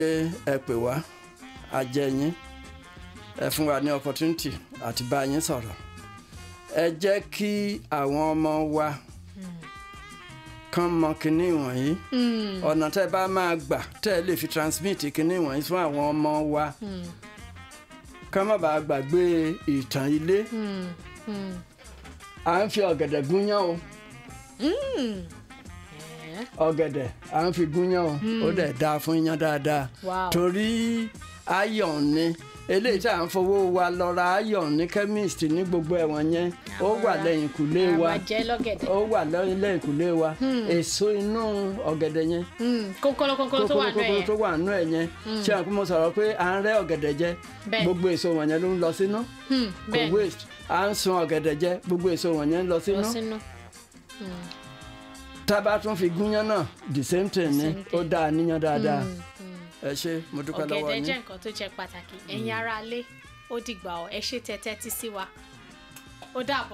ẹ pè wá a jẹ yín ẹ fún wa ní opportunity àti bá yín sọ̀rọ̀ ẹ jẹ́ kí àwọn ọmọ wa kán mọ kinní wọ̀nyí ọ̀nà tẹ́ bá máa gbà tẹ́ ẹ lè fi transmit kinní wọ̀nyí fún àwọn ọmọ wa kán má bàa gbàgbé ìtàn ilé à ń fi ọ̀gẹ̀dẹ̀ gúnyán o ọ̀gẹ̀dẹ̀ à ń fi gúnyán o ó dẹ̀ dáa fún iyán dáadáa Wow. torí iron ni eléyìí tí à ń fowó wa lọ ra iron ní chemist ní gbogbo ẹ̀wọ̀n yẹn ó wà lẹ́yìn kùlé wa àwọn jẹ́ lọ́gẹ̀dẹ̀ ó wà lẹ́yìn kùlé wa èso inú ọ̀gẹ̀dẹ̀ yẹn kókóló kókóló tó wà nù kókóró ẹ̀ tó wà nú ẹ̀ yẹn ṣé àwọn kó mo sọ̀rọ̀ pé à ń rẹ́ ọ̀gẹ̀dẹ̀ jẹ Bẹ́ẹ̀. gbogbo èso wọ̀nyẹn ló ń lọ sínú kò bẹ́ẹ̀ waste à ń sun ọ̀gẹ̀dẹ̀ jẹ gbogbo èso wọ̀nyẹn ń lọ lọ sínú sínú tá a bá tún fi gúnyán náà the same thing ni same ó thing. dáa níyàn dáadáa ẹ ṣé mo dúpẹ́ lọ́wọ́ ọ̀gẹ̀dẹ̀ yín. jẹ́ nǹkan tó jẹ́ pàtàkì ẹ̀yin ará ilé ó dìgbà ọ̀ ẹ ṣe tẹ́tẹ́ tí sí wa ó dàbọ̀.